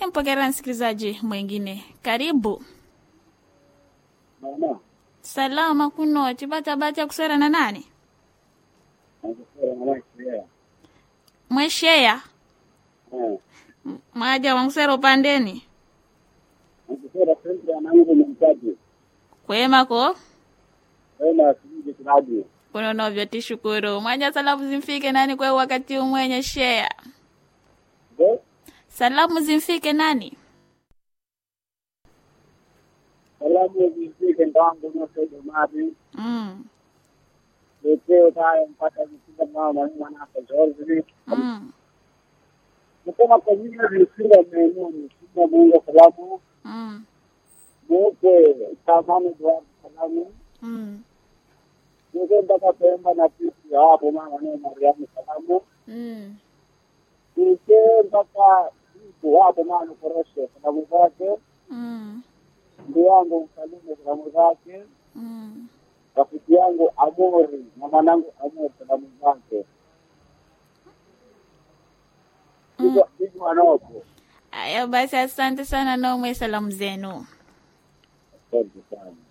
Mpokera msikilizaji mwingine, karibu. Mama, Salama kuno chibatabata kusera na nani? nakusema mama kia. Mwesheya Eh, M- mwaja wankusera upandeni nakusema sasa anangu mtaji. kwemako Wewe asije kiraji. kuno novyo tishukuru mwaja salamu zimfike nani kwe wakati umwenye sheya Ndio? salamu zimfike nani Salamu zifike ndangu na sasa mali. mm. Leo tayari mpaka nisinda mama mwana hapa George. Mm. Nasema kwa nini nisinda maeneo nisinda Mungu salamu. Mm. Mungu tamani kwa salamu. Mm. Mungu mpaka pemba na sisi hapo mama ni Mariamu salamu. Mm. Nike mpaka siku hapo mama korosho salamu zake. Mm. ndugu yangu Msalimu salamu zake, Mm. rafiki yangu Amori na mwanangu Amori salamu zake, hivyo hivyo wanaopo. Aya basi, asante sana nomwe salamu zenu. Asante sana.